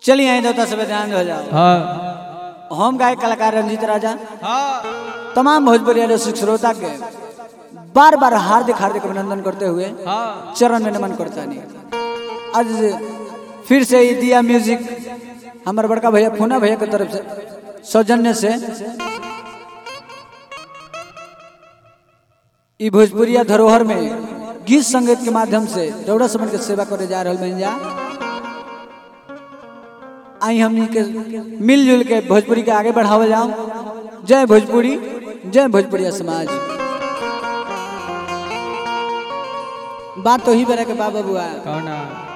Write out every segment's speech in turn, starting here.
चलिए आई देवता सब ध्यान हो जाओ हाँ हम गाय कलाकार रंजीत राजा हाँ तमाम भोजपुरी रसिक श्रोता के बार बार हार्दिक हार्दिक अभिनंदन करते हुए हाँ चरण में नमन करता नहीं आज फिर से ये दिया म्यूजिक हमारे बड़का भैया फूना भैया की तरफ से सौजन्य से ई भोजपुरिया धरोहर में गीत संगीत के माध्यम से दौड़ा समन के सेवा करे जा रहा बन जा आई हमनी के मिलजुल के भोजपुरी के आगे बढ़ावे जाओ जय भोजपुरी जय भोजपुरिया समाज बात तो ही बेरा के बाबा बुआ कौन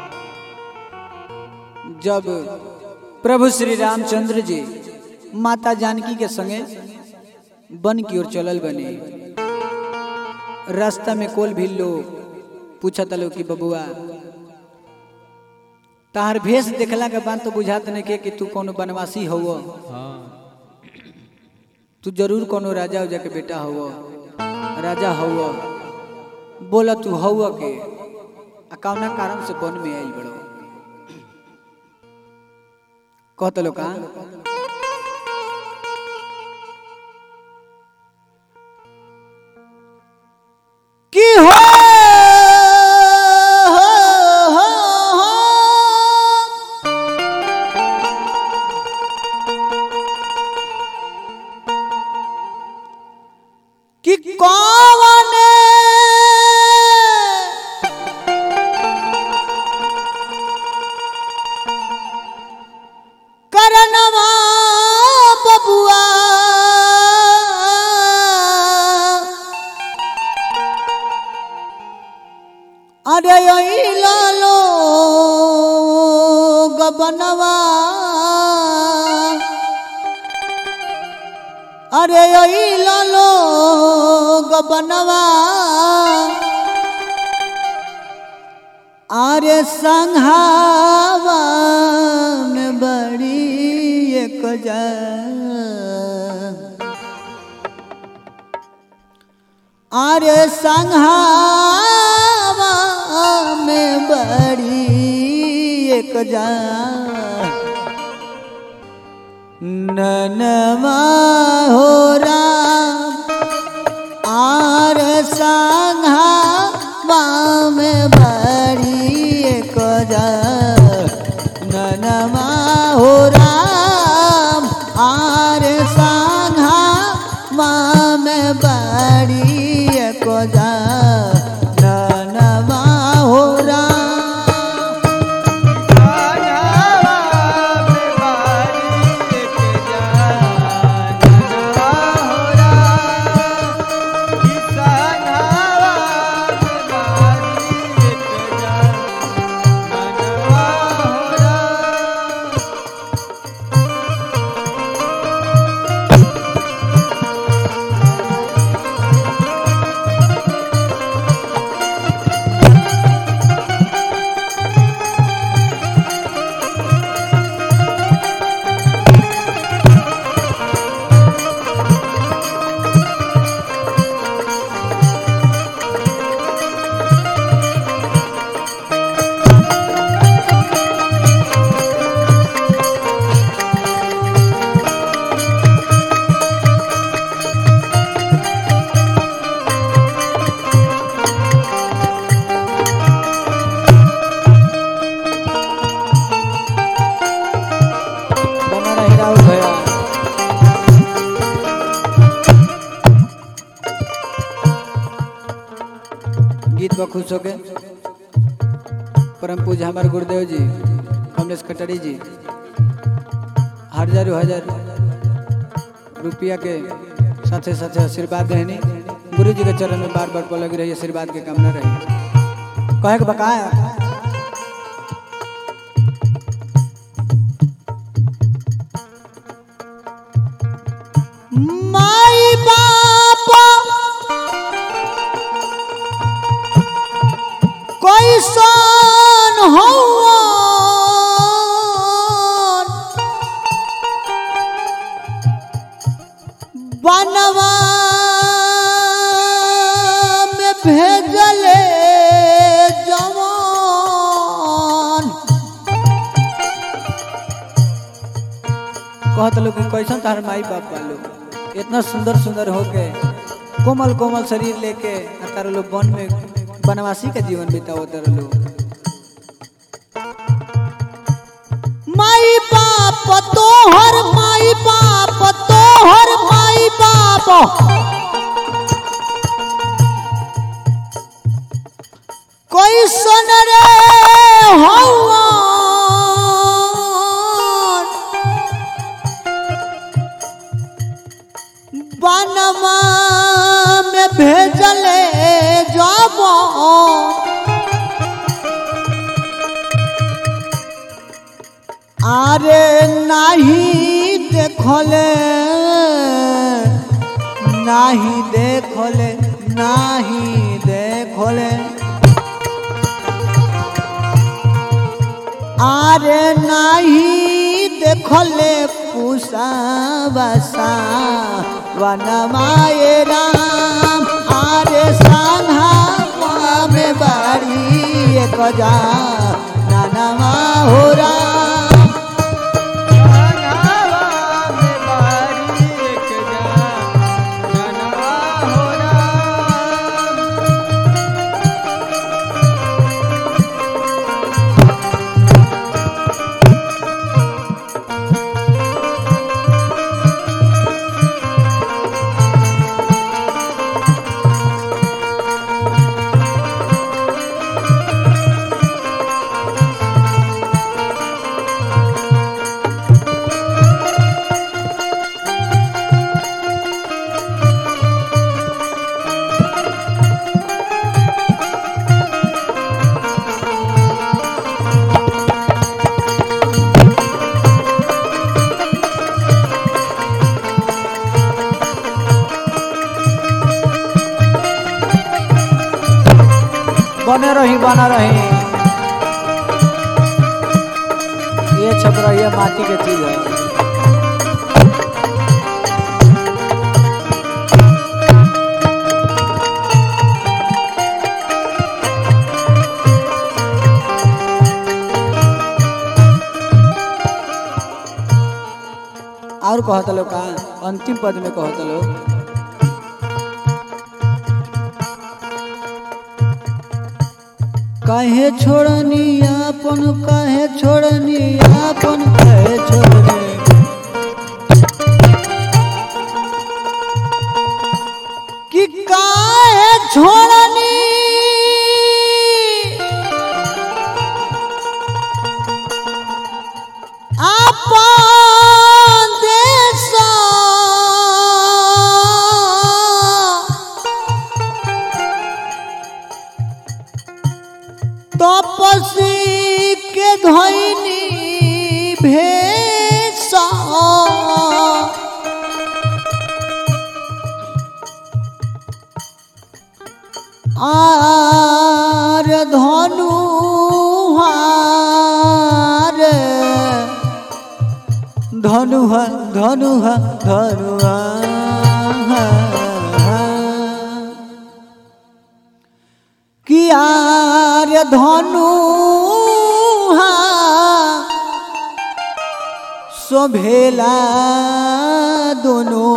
जब प्रभु श्री रामचंद्र जी माता जानकी के संगे वन की ओर चलल बने रास्ता में कोल भी लोग पूछा तलो कि बबुआ तार भेष देखला के बाद तो बुझात नहीं के कि तू कोनो बनवासी हव हाँ तू जरूर कोनो राजा उजा के बेटा हव राजा हव बोला तू हव के आ कौना कारण से वन में आई बड़ो कहत लो का की हो हो, हो, हो। कि कौन करनवा बबुआ अरे यही लालो गबनवा अरे यही लालो गबनवा अरे संघावा में बड़ी एक जा अरे संघावा में बड़ी एक जा ननमा हो राम आर संघा बाम बड़ी एक जा ननमा हो राम आर संघा बाम बड़ी एक जा ननमा हो राम बना रही राहुल भैया गीत पर खुश होके परम पूज हमारे गुरुदेव जी कमलेश कटरी जी हजारों हजार रुपया के साथे साथे आशीर्वाद रहनी गुरु जी के चरण में बार बार लगी रही आशीर्वाद के कामना रही कहे के बकाया माई बाप कोई सन हो बनवा में भेजले जवान कहत लोग कि कैसन तार माई बाप बालो इतना सुंदर सुंदर होके कोमल कोमल शरीर लेके आ तार लोग वन में बनवासी का जीवन बिताओ तार लोग माई बाप तोहर माई बाप तोहर माई बाप कोई सन रे हवा बनवा में भेजले जाबो আরে নাহি দেখলে নাহি দেখলে নাহি দেখলে আরে নাহি দেখলে পুষা বাসা বনমায়ে রাম আরে সাধা মে বাড়ি এক যা নানামা हो राम बने रही बना रही ये छप रही है माटी के चीज है और कहत लोग का अंतिम पद में कहत लोग काहे छोड़नी आपन काहे छोड़नी आपन काहे छोड़नी कि काहे छोड़नी आपन देश तपसी के धैनी भेसा আর ধনু হার ধনু হা ধনু হা ধনু কিয়ার ধনু হা শোভেলা दोनों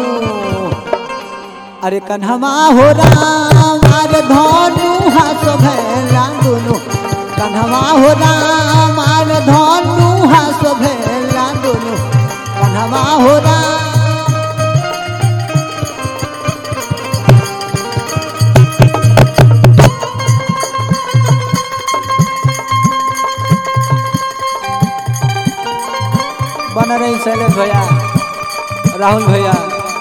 अरे कन्हमा हो राम अरे धनु हास भेला दोनों कन्हमा हो राम अरे धनु हास भेला दोनों कन्हमा हो राम बना रही शैलेश भैया राहुल भैया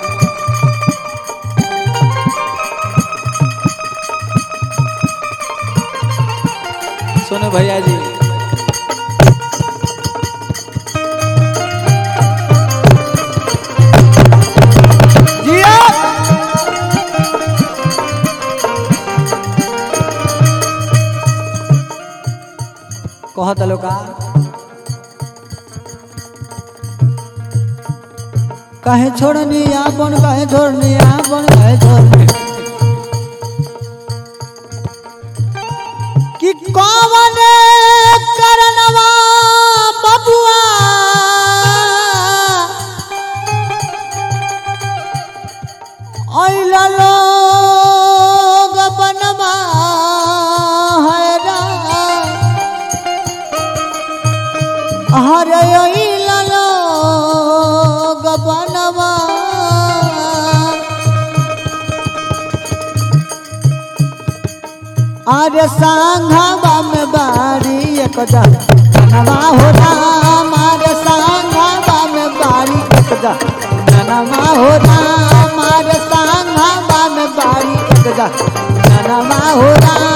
सोनू भैया जी जिया कहत लोका काहे छोड़नी आपन काहे छोड़नी आपन काहे छोड़नी कि कौन करनवा बबुआ हरे ललो गबनवा अरे सांघवा में बारी एक जनवा हो राम अरे सांघवा में बारी एक जनवा हो राम अरे सांघवा में बारी एक जनवा हो राम